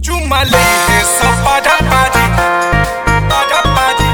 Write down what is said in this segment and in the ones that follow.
Chumale esa para pari, para pari.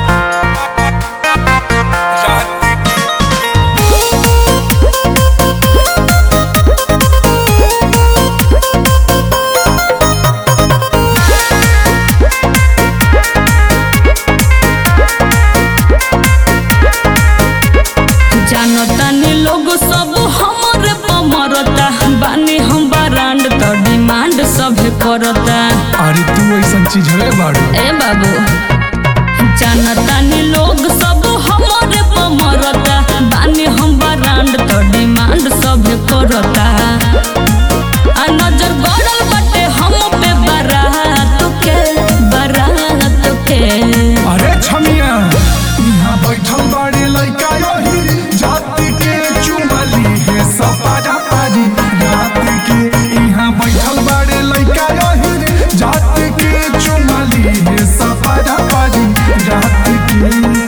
जानतानी लोग सब हमरे पमरता बानी हम ब्रांड तो डिमांड सभे करता अरे तू ऐसा चीज है बाड़ू ए बाबू जानतानी लोग सब हमरे पमरता बानी हम ब्रांड तो डिमांड सभे करता आ नजर गड़ल बाटे हम पे बारात के बारात के अरे छमिया यहाँ बैठल बाड़े लइका यही जाति के चुमली है सपाटा पारी रात के यहाँ बैठल बाड़े लइका यही जाति के चुमली है सपाटा पारी रात के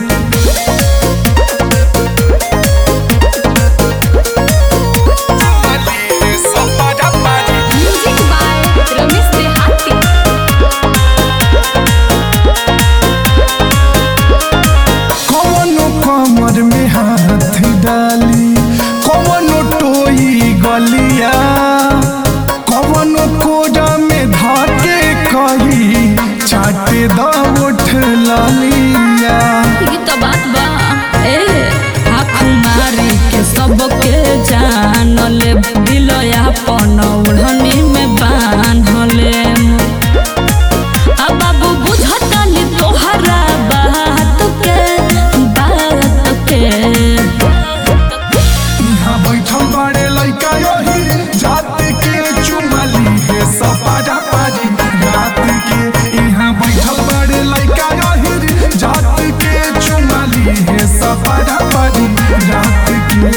म्यूजिक बाय रमेश देहाती कवनो कमर में हाथ डाली कवनो टोई गलिया कवनो कोडा में धाके कही चाटे द उठ लालिया ई तो बात बा ए आँख मारी के सबके जान ले दिल अपन ओढ़नी में बांध ले आ बाबू बुझतानी तोहरा बात के बात के यहाँ बैठल बाड़े लइका यही जात के चुमली है सपाटा पारी रात के यहाँ बैठल बाड़े लइका यही जात के चुमली है सपाटा पारी रात के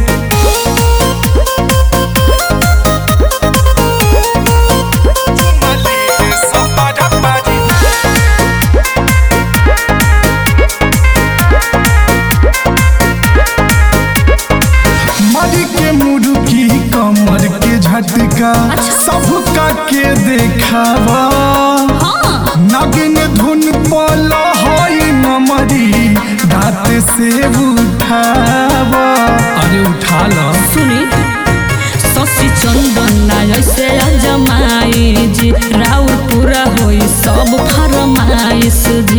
मरी के मुर्गी कमर के झटका सबका के देखावा हाँ नागिन धुन पल हई नमरी दांत से उठावा अरे उठा लो सुनी शशि चंदन ऐसे अजमाई जी राउर पूरा होई सब फरमाइश जी